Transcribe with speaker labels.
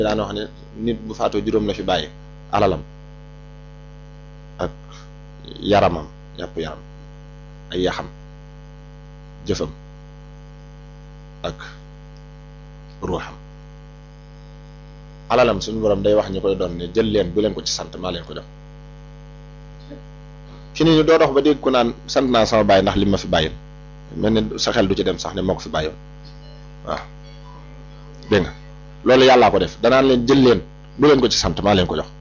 Speaker 1: daan wax ne nit bu faatoo juróom la fi bàyyi alalam ak yaramam yàpp yaram ay yaxam jëfam ak ruuxam alalam suñu borom day wax ñu koy doon ne jël leen bu leen ko ci sant maa leen ko jox fi ni ñu doo dox ba dégg ko naan sant naa sama bàyyi ndax li ma fi bàyyil mel ne sa xel du ci dem sax ne moo ko fi bàyyoon waaw dégg nga loolu yàllaa ko def danaan leen jël leen bu leen ko ci sant maa leen ko jox